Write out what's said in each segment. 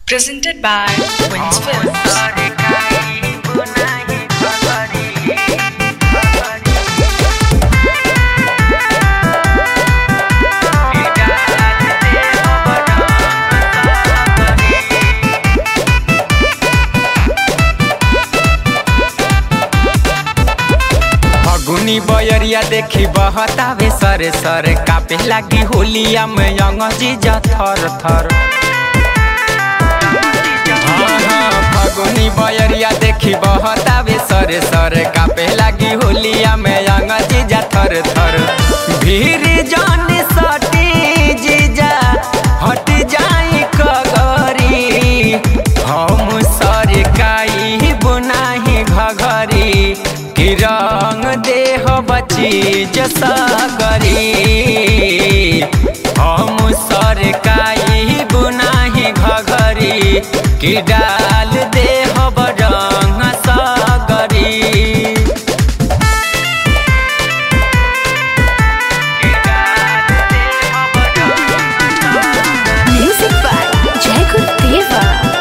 Presented by Wins Films. फगुनी बयरिया देखी बहतावे सरे सरे कापे लागी होलिया में अंगजी जा थर थर हाँ, हाँ, फगुनी बयरिया देखी बहतावे सरे सरे कापे लागी होलिया में अंगजी जा थर थर भीड़ जान सटी जीजा हट जाई कगरी हम सरकाई बुनाही घघरी कि रंग देह बची जसगरी हम सरकाई बुनाही घघरी कि डाल देह बरंग सगरी Music by Jai Gurudeva.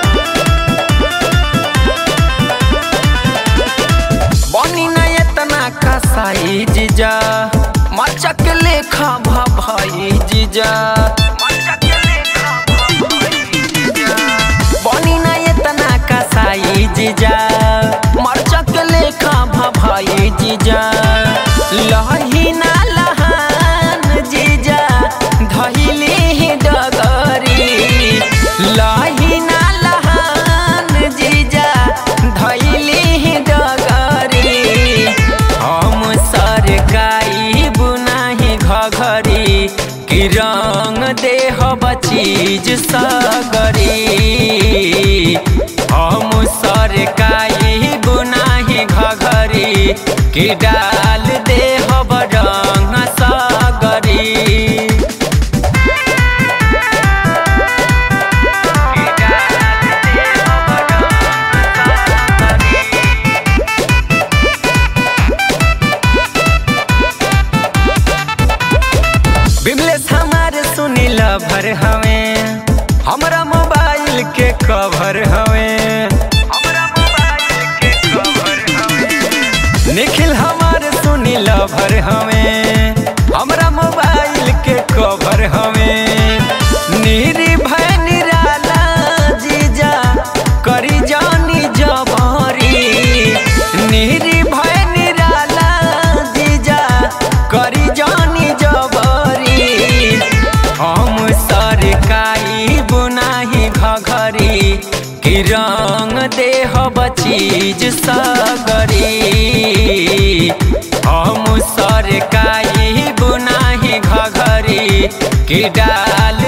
बनी न एतना कसाई जीजा मचक लेखा भाई जीजा बनी न एतना कसाई जीजा मचक लेखा भाई जीजा लही ना लहान जीजा धैली डगरी लही ना लहान जीजा धैली डगरी हम सरकाई बुनाही घघरी कि रंग देह बचीज सगरी हम सरकाई बुनाही घघरी कि डाल देह बरंग सगरी बिमलेश हमारे सुनील भर हवे हमरा मोबाइल के कवर हवे निखिल हमारे सुनील भर हवे हमरा मोबाइल के कवर हवे निर्भय निराला जीजा करी जानी जबरी निर्भय निराला जीजा करी जानी जबरी हम सरकाई बुनाही घघरी कि रंग देह बचीज सगरी हम सरकाई बुनाही घघरी कि डाल